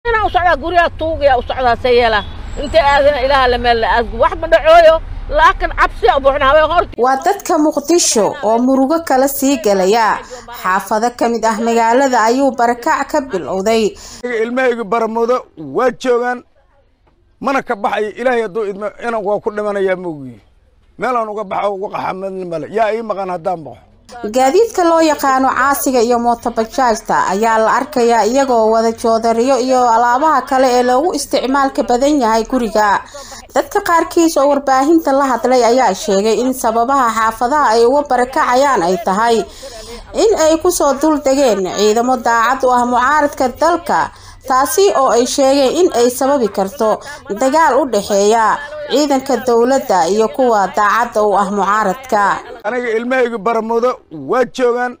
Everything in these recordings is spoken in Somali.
inaan u socdaa guryaha tuugaya u socdaa se yeela intay aadana ilaaha la meel wax ma dhacooyo laakiin cabsi buuxnaabay horta waa dadka muqdisho oo murugo kala sii galaya xaafado ka mid ah magaalada ayuu barakac ka bilowday ilmahayga baramoodo waa joogaan mana ka baxayo ilaahay hadduu idmo inan waa ku dhimanayaa moogiye meelaan uga baxo uga qaxamadni male yaa ii maqan haddaan baxo gaadiidka loo yaqaano caasiga iyo mootobajaajta ayaa la arkayaa iyagoo wada joodariyo iyo alaabaha kale ee loogu isticmaalka badan yahay guriga dadka qaarkiis oo warbaahinta la hadlay ayaa sheegay in sababaha xaafadaha ay uga barakacayaan ay tahay in ay kusoo dul degeen ciidamo daacad u ah mucaaradka dalka taasi oo ay sheegeen in ay sababi karto dagaal u dhexeeya ciidanka dowladda iyo kuwa daacadda u ah mucaaradka aniga ilmahayga baramoodo waa joogaan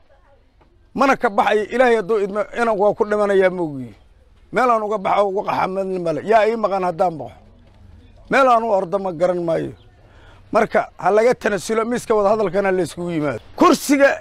mana ka baxayo ilaahay hadduu idmo inan waa ku dhimanayaa moogiye meelaan uga baxo uga qaxamadni male yaa ii maqan haddaan baxo meelaan u ordo ma garan maayo marka ha laga tanasulo miiska wada hadalkana layskugu yimaado kursiga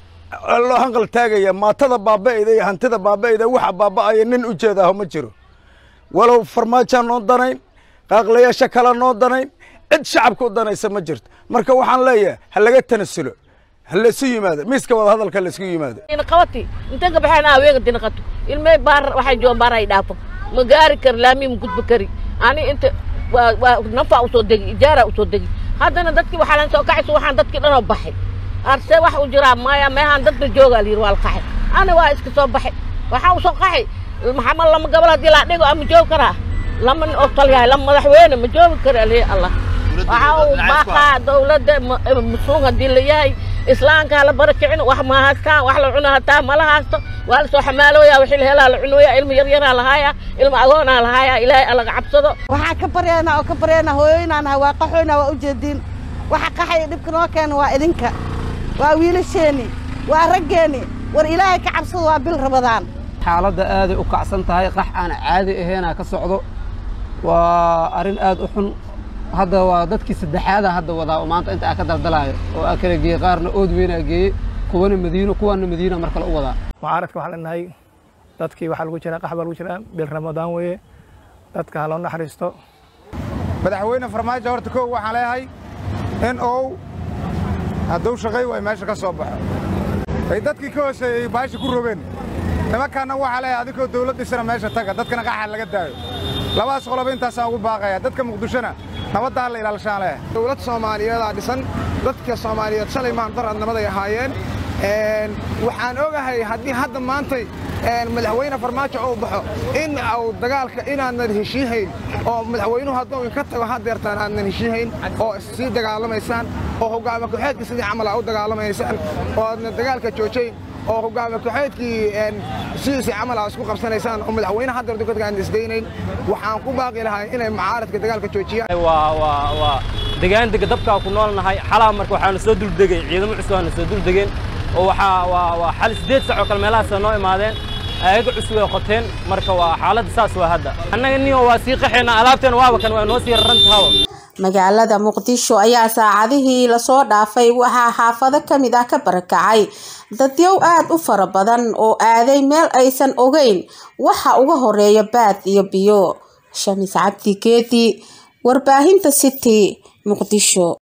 loo hanqal taagaya maatada baaba'ayda iyo hantida baaba'ayda waxa baaba'aya nin u jeedaaho ma jiro walow farmaajaan noo danayn qaaqlayaasha kale noo danayn cid shacabka u danaysa ma jirto marka waxaan leeyahay ha laga tanasulo ha laysu yimaado miiska wada hadalka laysku yimaado qabati inta ka baxeen aweega dinaqato ilmay baar waxay joogan baar ay dhaafo ma gaari kari laami ma gudbi kari ani inta waa waa nafa usoo degi ijaara usoo degi haddana dadkii waxaa lan soo kacayso waxaan dadkii dhanoo baxay arse wax u jiraa maya meehaan dadba jooga la yidhi waa la qaxay ani waa iska soo baxay waxaa usoo qaxay maxamed lama gabal haddii laa dhigo ama joogi karaa lama nin oo talyahay lama madaxweyne ma joogi kara alihi allah waxaa uu baaqaa dawladda musluum haddii la yahay islaamka hala bara kicin wax ma haystaan wax la cuno hataa mala haysto waa la soo xamaalooya wixii la helaa la cunooya ilma yaryaraa lahaaya ilma agoonaa lahaaya ilaahay alaga cabsado waxaa ka baryaynaa oo ka baryaynaa hooyoynaan nahay waa qaxoynaa waa ujeediin waxa qaxaya dhibka noo keena waa idinka waa wiilasheeni waa raggeeni war ilaahay ka cabsado waa bil rabadaan xaaladda aaday u kacsan tahay qax aan caadi ahaynaa ka socdo waa arrin aad u xun hadda waa dadkii saddexaada hadda wadaa oo maanta inta aa ka daldalaayo oo aa kala geeyey qaarna ood weynaa geeyey kuwana madiino kuwana madiina mar kale u wadaa mucaaradka waxaa leenahay dadkii waxaa lagu jiraa qax baa lagu jiraa bil ramadaan weeye dadka ha loo naxariisto madaxweyne farmaajo horta kow waxaan leeyahay in uu hadduu shaqay way meesha ka soo baxo ay dadkii ka hooseeyey baasha ku rogeen nimankaanna waxaa leeyahay adinkoo dawlad dhisana meesha taga dadkana qaxa laga daayo labadaas qoloba intaasaan ugu baaqaya dadka muqdishona nabadda ha la ilaalshaan leeyahay dowlad soomaaliyeedaa dhisan dadka soomaaliyeed shalay maan daradnimaday ahaayeen waxaan ogahay haddii hadda maantay madaxweyne farmaajo uu baxo in uu dagaalka inaanan heshiihayn oo madaxweynuhu hadduu inka tago haddeertaan aadnan heshiihayn oo sii dagaalamaysaan oo hogaama ku-xeedka sidii camal aa u dagaalamaysaan oo aadna dagaalka joojayn oo hogaama ku-xeedkii sidiisii camal aa isku qabsanaysaan oo madaxweyne haddeer dukadka aan isdaynayn waxaan ku baaqi lahay inay mucaaradka dagaalka joojiyaan degaandega dabkaa ku noolnahay xalaa marka waxaana soo duldegay ciidamo cusub aana soo duldegeen oo waxaa waa waa xal siddeed sac oo kale meelahaasa noo imaadeen ayaga cusub ay qoteen marka waa xaaladda saas waa hadda annaga niyo waa sii qaxaynaa alaabteena waaba kan waa noo sii raran tahawa magaalada muqdisho ayaa saacadihii lasoo dhaafay waxaa xaafado ka mid ah ka barakacay dadyow aad u fara badan oo aaday meel aysan ogeyn waxa uga horeeya baad iyo biyo shamis cabdi geedi warbaahinta city muqdisho